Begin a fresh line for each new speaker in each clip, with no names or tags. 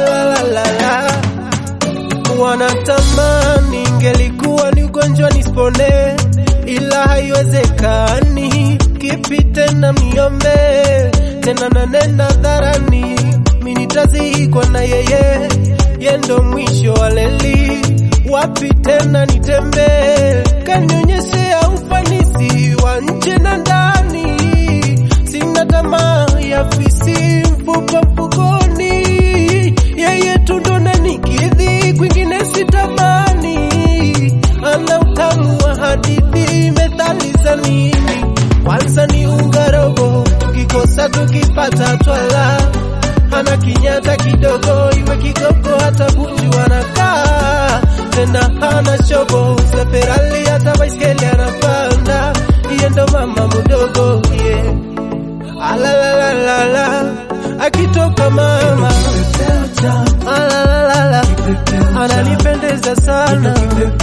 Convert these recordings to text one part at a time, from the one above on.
Alalalala. Wanatamani ingelikuwa ni ugonjwa nispone, ila haiwezekani. Kipi tena miombe tena, nanena dharani, mi nitazikwa na yeye, yendo mwisho wa leli. Wapi tena nitembee, kanionyeshea ufanisi wa nje na ndani. Sina tamaa ya fisi, mfuko mfukoni, yeye tu ndo nanikidhi, kwingine sitamani. Ana utamu wa hadithi, methali za nini? Kwanza ni unga robo, tukikosa tukipata twala. Ana kinyata kidogo, iwe kigogo hata bunju anakaa tena, hana shobo za Ferrari, hata baiskeli anapanda. Iye ndo mama mdogo yeah. Alalalala, akitoka mama Alalalala, ananipendeza sana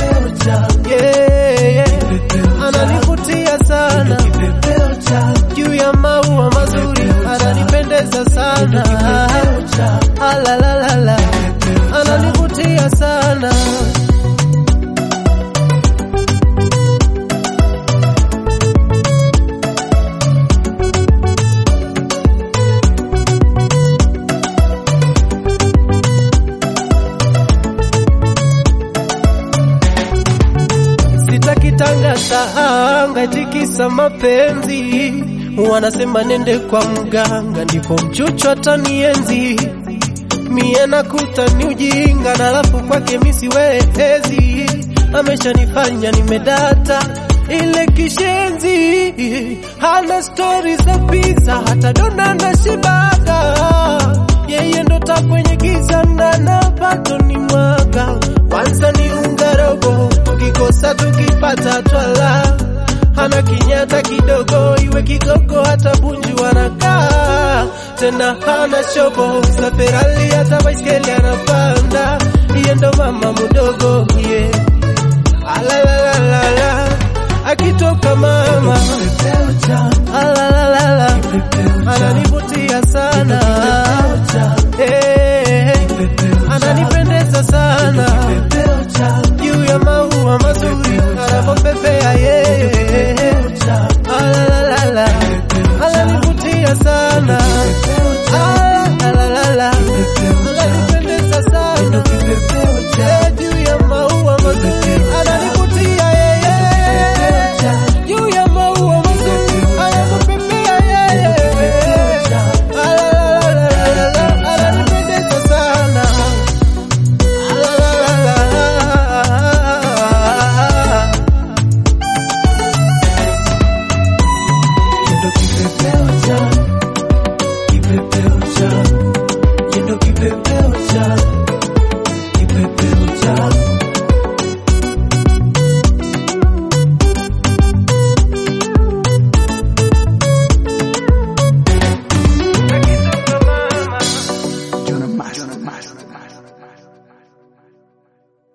yeah, yeah. Ananivutia sana juu ya maua mazuri, ananipendeza sana Alalalala, ananivutia sana Sitakitanga anga tikisa mapenzi, wanasema nende kwa mganga ndipo mchucho atanienzi. Mie nakuta ni ujinga na alafu kwake mi siwezi, ameshanifanya nimedata ile kishenzi, hana stori za pizza hata dona na shibaga, yeye ndo taa kwenye giza na na bado ni mwaga. Kwanza ni unga robo, tukikosa tukipata twala, hana kinyata kidogo, iwe kigogo hata bunju anakaa tena, hana shobo za Ferrari hata baiskeli anapanda, iye ndo mama mdogo yeah. Alalalala, akitoka mama alalalala, ananivutia sana Eh, ananipendeza sana